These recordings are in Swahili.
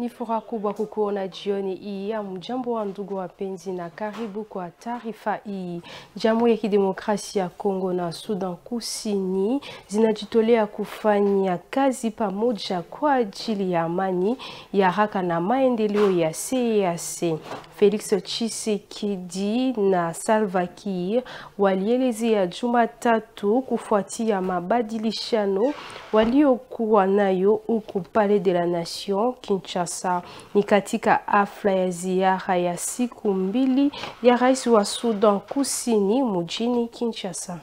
Ni furaha kubwa kukuona jioni hii. Mjambo wa ndugu wapenzi, na karibu kwa taarifa hii. Jamhuri ya Kidemokrasia ya Kongo na Sudan Kusini zinajitolea kufanya kazi pamoja kwa ajili ya amani ya haraka na maendeleo ya CEEAC. Felix Tshisekedi na Salva Kiir walielezea Jumatatu kufuatia mabadilishano waliokuwa nayo huku Palais de la Nation Kinshasa. Ni katika hafla ya ziara ya siku mbili ya rais wa Sudan Kusini mjini Kinshasa.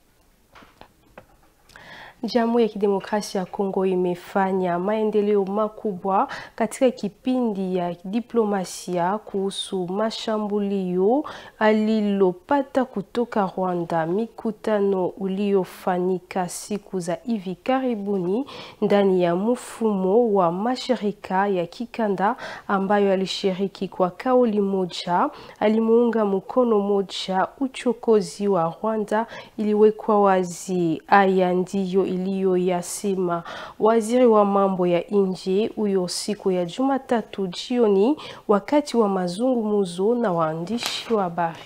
Jamhuri ya Kidemokrasia ya Kongo imefanya maendeleo makubwa katika kipindi ya diplomasia kuhusu mashambulio alilopata kutoka Rwanda. Mikutano uliofanyika siku za hivi karibuni ndani ya mfumo wa mashirika ya kikanda ambayo alishiriki kwa kauli moja, alimuunga mkono moja uchokozi wa Rwanda iliwekwa wazi. Haya ndiyo iliyoyasema waziri wa mambo ya nje huyo siku ya Jumatatu jioni wakati wa mazungumzo na waandishi wa habari.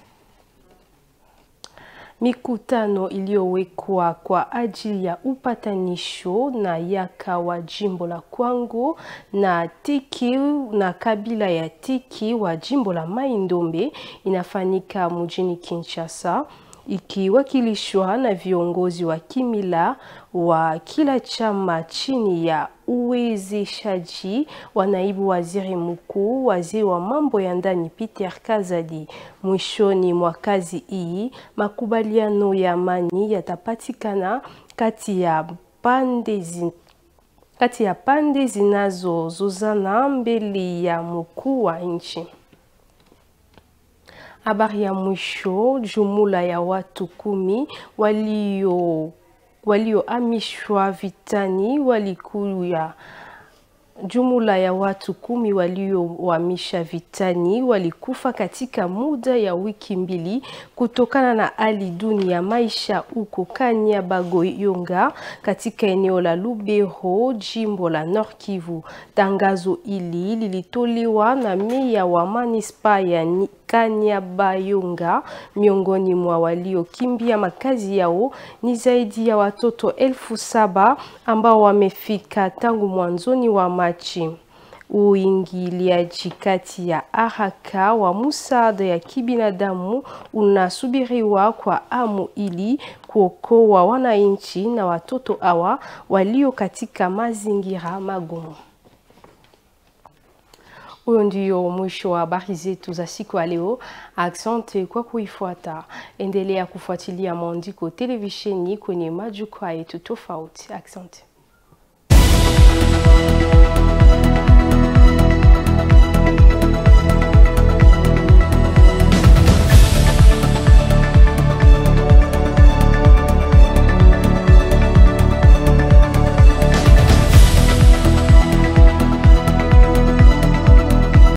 Mikutano iliyowekwa kwa ajili ya upatanisho na yaka wa jimbo la Kwango na Tiki na kabila ya Tiki wa jimbo la Mai-Ndombe inafanyika mjini Kinshasa ikiwakilishwa na viongozi wa kimila wa kila chama chini ya uwezeshaji wa naibu waziri mkuu, waziri wa mambo ya ndani Peter Kazadi. Mwishoni mwa kazi hii, makubaliano ya amani yatapatikana kati ya pande zi kati ya pande zinazozozana mbele ya mkuu wa nchi. Habari ya mwisho, jumla ya watu kumi walio waliohamishwa vitani walikuya jumla ya watu kumi waliohamisha vitani walikufa katika muda ya wiki mbili kutokana na hali duni ya maisha huko Kanyabayonga katika eneo la Lubero, jimbo la Nord Kivu. Tangazo hili lilitolewa na meya wa manispa ya Kanyabayonga. Miongoni mwa waliokimbia makazi yao ni zaidi ya watoto elfu saba ambao wamefika tangu mwanzoni wa Machi. Uingiliaji kati ya haraka wa msaada ya kibinadamu unasubiriwa kwa hamu ili kuokoa wananchi na watoto hawa walio katika mazingira magumu. Huyo ndio mwisho wa habari zetu za siku ya leo. Asante kwa kuifuata. Endelea kufuatilia maandiko televisheni kwenye majukwaa yetu tofauti. Asante.